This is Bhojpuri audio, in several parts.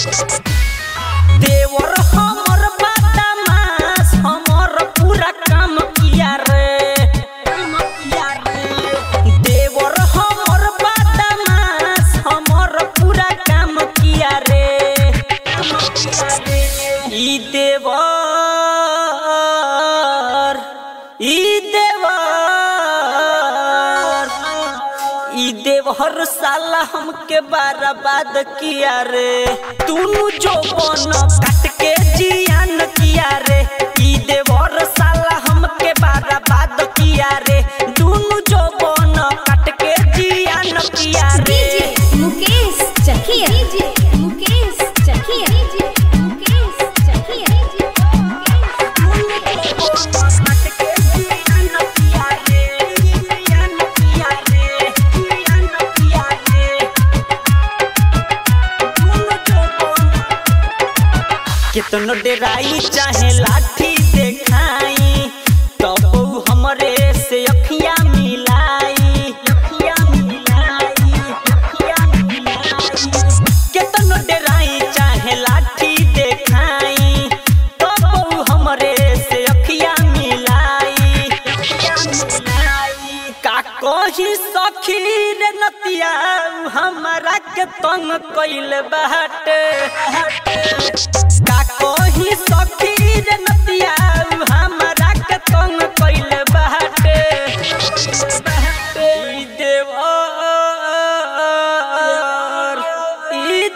देवर हमर बदमाश हमर पूरा काम किया रे काम किया रे देवर हमर बदमाश हमर पूरा काम किया रे काम किया रे ई देवर ई देवर ई देवहर साला हमके बर्बाद किया रे तूनु जो बन काट के जियान किया रे ई देवर साला हमके बर्बाद किया रे तूनु जो बन काट के जियान किया रे DJ Mukesh Chakia DJ Mukesh Chakia DJ Mukesh Chakia काट के जियान किया रे जियान किया रे जियान किया रे तूनु जो बन कितनो डेराई चाहे लाठी देखाई तब ऊ हमरे से अखिया मिलाई अखिया मिलाई अखिया मिलाई कितनो डेराई चाहे लाठी देखाई तब ऊ हमरे से अखिया मिलाई अखिया मिलाई का कही सखी रे नतिया ऊ हमरा के तंग कइल बाटे का कही सखी रे नतिया ऊ हमरा के तंग कइल बाटे ई देवर ई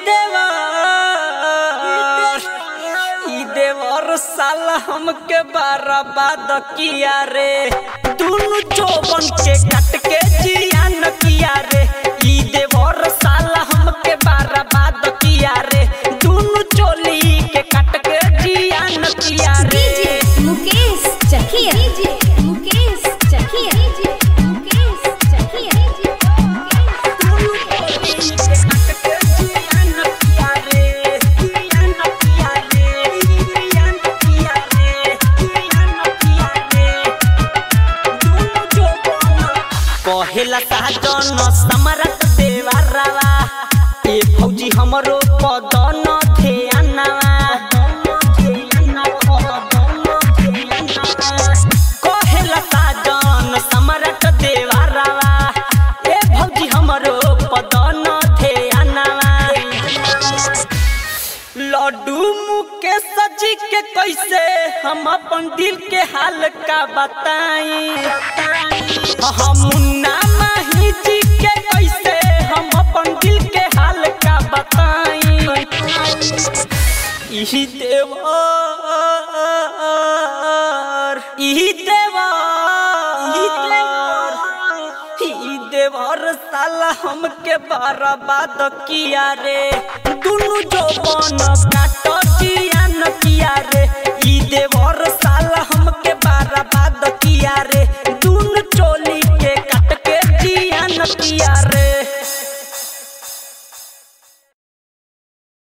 देवर ई देवर साला हमके बर्बाद किया रे दुनु जोबन के काट के जियान किया रे ई देवर साला हमके बर्बाद किया रे दुनु चोली के काट के जियान किया रे DJ Mukesh Chakia DJ Mukesh Chakia DJ Mukesh Chakia दुनु चोली के काट के जियान किया रे जियान किया रे जियान किया रे जियान किया रे दुनु जोबन कहेला साजन समरत देवरवा ए फौजी हमरो पदन ध्यानवा कहेला साजन समरत देवरवा ए फौजी हमरो पदन ध्यानवा लड्डू मुके सजी के कैसे हम अपन दिल के हाल का बताई हम मुन्ना माही जी के कैसे हम अपन दिल के हाल का बताई ई देवर ई देवर ई देवर ई देवर साला हमके बर्बाद किया रे दुनु जो बन काट